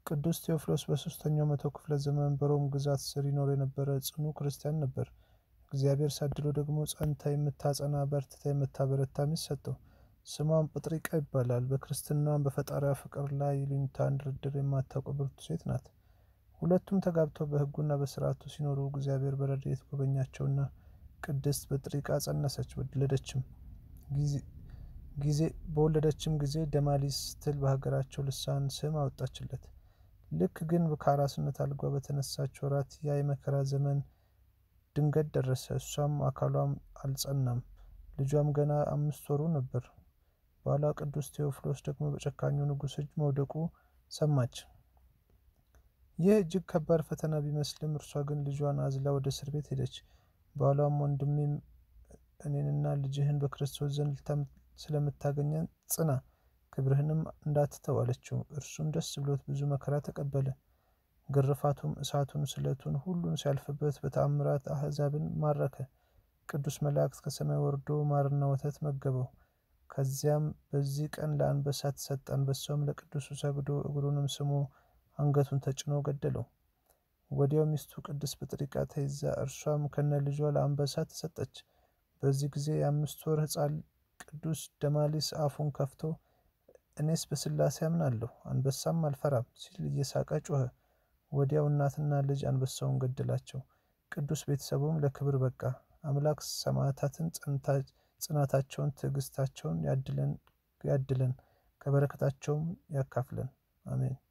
ቅዱስ ቴዎፍሎስ በሦስተኛው መቶ ክፍለ ዘመን በሮም ግዛት ስር ይኖር የነበረ ጽኑ ክርስቲያን ነበር። እግዚአብሔር ሳድሎ ደግሞ ጸንታ የምታጸና በርትታ የምታበረታ ሚስት ሰጠው። ስሟም ጵጥሪቃ ይባላል። በክርስትናዋም በፈጣሪዋ ፍቅር ላይ ይሉኝታን ድርድር የማታውቅ ብርቱ ሴት ናት። ሁለቱም ተጋብተው በሕጉና በሥርዓቱ ሲኖሩ እግዚአብሔር በረድኤት ጎበኛቸውና ቅድስት ጵጥሪቃ ጸነሰች፣ ወለደችም ጊዜ በወለደችም ጊዜ ደማሊስ ስትል በሀገራቸው ልሳን ስም አወጣችለት። ልክ ግን ከአራስነት አልጋ በተነሳች ወራት ያ የመከራ ዘመን ድንገት ደረሰ። እሷም አካሏም አልጸናም፣ ልጇም ገና አምስት ወሩ ነበር። ባሏ ቅዱስ ቴዎፍሎስ ደግሞ በጨካኙ ንጉሥ እጅ መውደቁ ሰማች። ይህ እጅግ ከባድ ፈተና ቢመስልም እርሷ ግን ልጇን አዝላ ወደ እስር ቤት ሄደች። ባሏም ወንድሜም እኔንና ልጅህን በክርስቶስ ዘንድ ስለምታገኘን ጽና፣ ክብርህንም እንዳትተው አለችው። እርሱም ደስ ብሎት ብዙ መከራ ተቀበለ። ግርፋቱም፣ እሳቱን፣ ስለቱን ሁሉን ሲያልፍበት በተአምራት አሕዛብን ማረከ። ቅዱስ መላእክት ከሰማይ ወርዶ ማርና ወተት መገበው። ከዚያም በዚህ ቀን ለአንበሳ ተሰጠ። አንበሳውም ለቅዱሱ ሰግዶ እግሩንም ስሞ አንገቱን ተጭኖ ገደለው። ወዲያው ሚስቱ ቅድስት ጵጥሪቃ ተይዛ እርሷም ከነ ልጇ ለአንበሳ ተሰጠች። በዚህ ጊዜ የአምስት ወር ሕፃን ቅዱስ ደማሊስ አፉን ከፍቶ እኔስ በሥላሴ አምናለሁ አንበሳም አልፈራም ሲል እየሳቀ ጮኸ። ወዲያው እናትና ልጅ አንበሳውን ገደላቸው። ቅዱስ ቤተሰቡም ለክብር በቃ። አምላክ ሰማዕታትን ጽናታቸውን፣ ትዕግስታቸውን ያድለን ከበረከታቸውም ያካፍለን፣ አሜን።